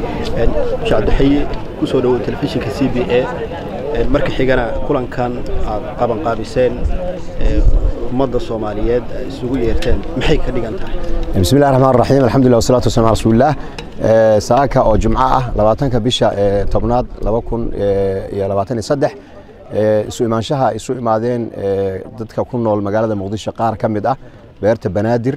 shacabdaxaye ku soo dhowow telefishinka c b a marka xigana kulankan aad qabanqaabiseen ummadda soomaaliyeed isugu yeerteen maxay ka dhigan tahay بسم الله الرحمن الرحيم الحمد لله والصلاة والسلام على رسول الله saaka oo jumco ah labaatanka bisha tobnaad laba kun iyo labaatan iyo saddex isu imaanshaha ay isu imaadeen dadka ku nool magaalada muqdisho qaar ka mid ah beerta banaadir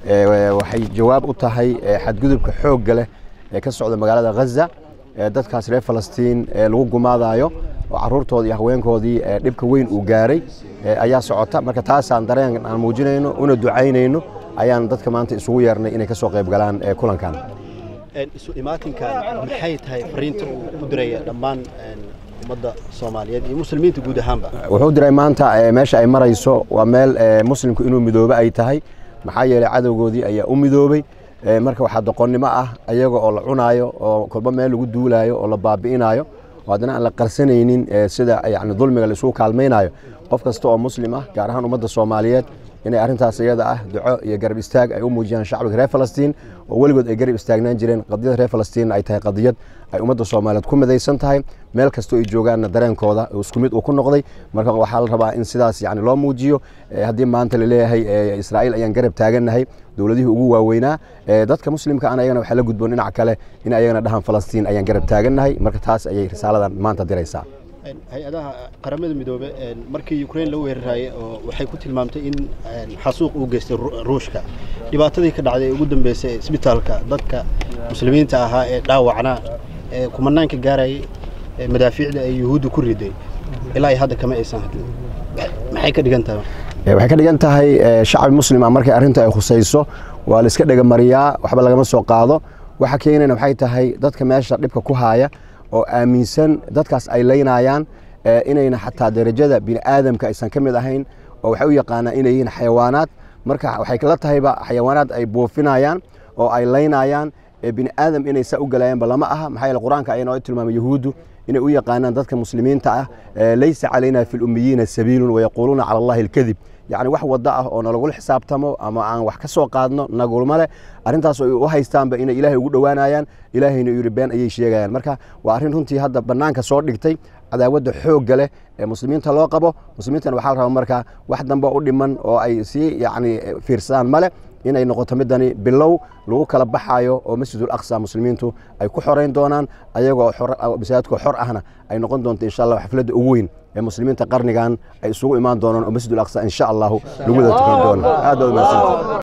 waxay jawaab u tahay xadgudubka xoogga leh ee ka socda magaalada ghaza dadkaas reer falastiin lagu gumaadayo oo caruurtoodii iyo haweenkoodii dhibka weyn uu gaaray ayaa socota marka taasaan dareen aan muujinayno una ducaynayno ayaan dadka maanta isugu yeernay inay ka soo qayb galaan kulankan isu imaatinkan maxay tahay fariinta uu ku diraya dhammaan ummadda soomaaliyeed iyo muslimiinta guud ahaanba wuxuu diray maanta meesha ay marayso waa meel muslimku inuu midoobe ay tahay maxaa yeelay cadowgoodii ayaa u midoobay marka waxaa doqonnimo ah ayaga oo la cunaayo oo kolba meel lagu duulaayo oo la baabi'inayo oo haddana aan la qarsanaynin sida yani dulmiga la isugu kaalmaynayo qof kasta oo muslim ah gaar ahaan ummadda soomaaliyeed inay arrintaas iyada ah duco iyo garab istaag ay u muujiyaan shacbiga reer falastiin oo weligood ay garab istaagnaan jireen qadiyada reer falastiin ay tahay qadiyad ay ummadda soomaaliyeed ku midaysan tahay meel kastoo ay joogaanna dareenkooda isku mid uu ku noqday marka waxaa la rabaa in sidaas yani loo muujiyo haddii maanta laleeyahay israa'iil ayaan garab taagannahay dowladihii ugu waaweynaa dadka muslimka ana ayagana waxaa la gudboon dhinac kale in ayagana dhahan falastiin ayaan garab taagannahay marka taas ayay risaaladan maanta diraysaa hay-adaha qaramada midoobe markii ukrain la weerarayay oo waxay ku tilmaamtay in xasuuq uu geystay ruushka dhibaatadii ka dhacday ee ugu dambeysay isbitaalka dadka muslimiinta ahaa ee dhaawacnaa ee kumanaanka gaarayay madaafiicda ay yuhuudda ku riday ilaa hadda kama aysan hadlin maxay ka dhigan tahay waxay ka dhigan tahay shacbi muslim ah markay arrinta ay khusayso waa la iska dhegamariyaa waxba lagama soo qaado waxa keenayna waxay tahay dadka meesha dhibka ku haaya oo aaminsan dadkaas ay laynayaan inayna xataa darajada bini aadamka aysan ka mid ahayn oo waxay u yaqaanaan inay yihiin xayawaanaad marka waxay la tahayba xayawaanaad ay buufinayaan oo ay laynayaan bini aadam inay saa u galayaanba lama aha maxaa yeele qur-aanka ayaa noo tilmaamay yahuuddu inay u yaqaanaan dadka muslimiinta ah laysa calayna fi lummiyiina sabiilun wayaquuluuna cala allahi alkadib yacni wax waddo ah oo nalagula xisaabtamo ama aan wax ka soo qaadno nagulma leh arrintaas ay u haystaanba inay ilaahay ugu dhowaanayaan ilaahayna yidhi been ayay sheegayaan marka waa arrin runtii hadda bannaanka soo dhigtay cadaawadda xoogga leh ee muslimiinta loo qabo muslimiintana waxaa la rabaa marka wax dambe u dhiman oo ay sii yacni fiirsadaan male inay noqoto midani bilow lagu kala baxayo oo masjidul aqsa muslimiintu ay ku xorayn doonaan ayagoo masaajidkoo xor ahna ay noqon doonto insha allah xafladda ugu weyn ee muslimiinta qarnigan ay isugu imaan doonaan oo masjidul aqsa insha allahu lagu wada tukan doono aad baad umahadsantahay